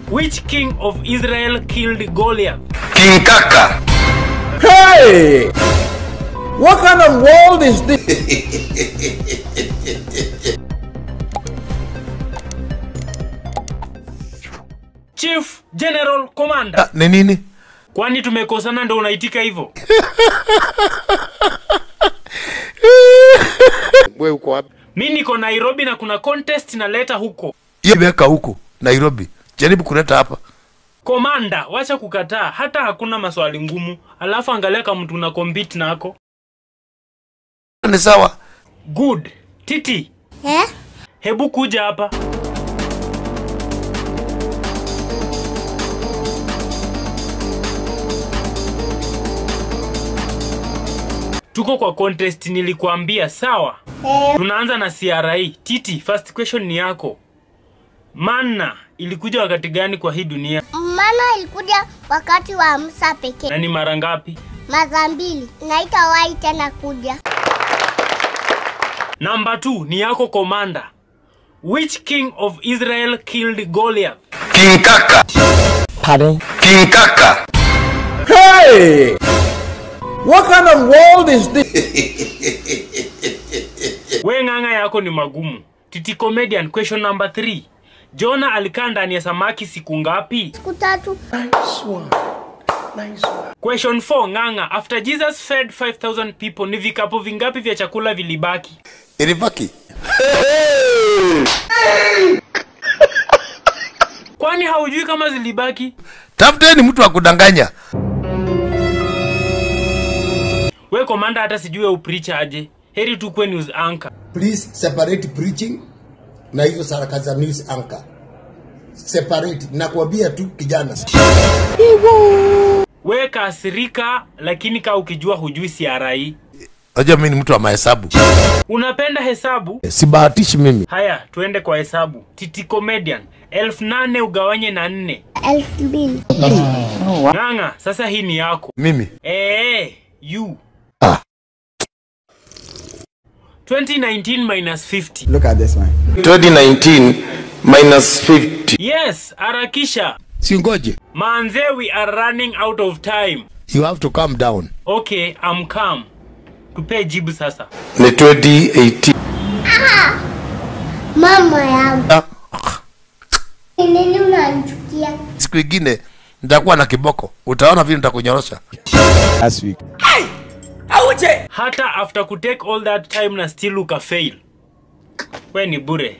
Which king of Israel killed Goliath? King Kaka. Hey! What kind of world is this? Chief General Commander. Ah, ni nini? Kwani tumekosana ndo unaitika hivyo? Wewe uko wapi? Mi niko Nairobi na kuna contest naleta huko. Hiyo weka huko Nairobi. Jaribu kuleta hapa. Komanda, wacha kukataa, hata hakuna maswali ngumu. Alafu angalia kama mtu una compete nako. Ni sawa. Good. Titi, Eh? hebu kuja hapa. Tuko kwa contest nilikuambia, sawa? Eh, Tunaanza na CRI. Titi, first question ni yako. Manna ilikuja wakati gani kwa hii dunia maana ilikuja wakati wa Musa pekee. na ni mara ngapi? Mara mbili. Naitawahi tena kuja. Number 2 ni yako komanda. Which king of Israel killed Goliath? King Kaka. Pardon? King Kaka. Hey! What kind of world is this? We ng'ang'a yako ni magumu. Titi comedian question number 3. Jona alikaa ndani ya samaki siku ngapi? Siku tatu. Question 4 ng'ang'a. After Jesus fed 5000 people ni vikapu vingapi vya chakula vilibaki? Ilibaki. Kwani haujui kama zilibaki? Tafuteni mtu wa kudanganya. We komanda hata sijui upreach aje. Heri tu kwe news anchor. please separate preaching na hizo sarakasi za news anchor separate nakwambia tu kijana We kasirika lakini ka ukijua hujui CRI. Unajua mimi ni mtu wa mahesabu. Unapenda hesabu? Sibahatishi mimi. Haya, tuende kwa hesabu. Titi comedian. Elfu nane ugawanye na nne. Elfu mbili. Ng'ang'a, sasa hii ni yako. Mimi. Eh, you. Ah. 2019 minus 50. Look at this one. 2019 minus 50. Yes, harakisha. Singoje. Manze, we are running out of time. You have to calm down. Okay, I'm calm. Tupe jibu sasa. Ni 2018. Mama yangu. Ah, Ni nini unanichukia? Siku ingine nitakuwa na kiboko. Utaona vile nitakunyorosha. Last week. Hata after kutake all that time na still ukafail. We ni bure.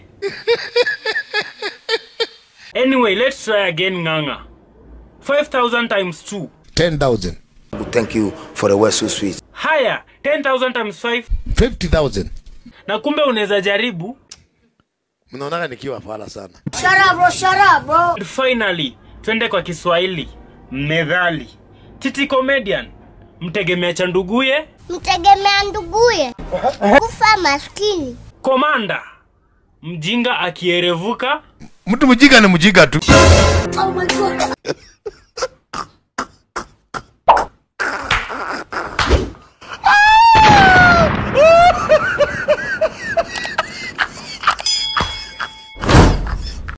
Anyway, let's try again ng'ang'a. 5000 times 2. 10,000. Thank you for the word so sweet. Haya, 10000 times 5. 50,000. Na kumbe unaweza jaribu. Mnaonaga nikiwa fala sana. And finally, twende kwa Kiswahili. Methali. Titi comedian. Mtegemea cha nduguye. Mtegemea nduguye. Kufa maskini. Komanda. Mjinga akierevuka. Mtu mjinga ni mjinga tu. Oh my God.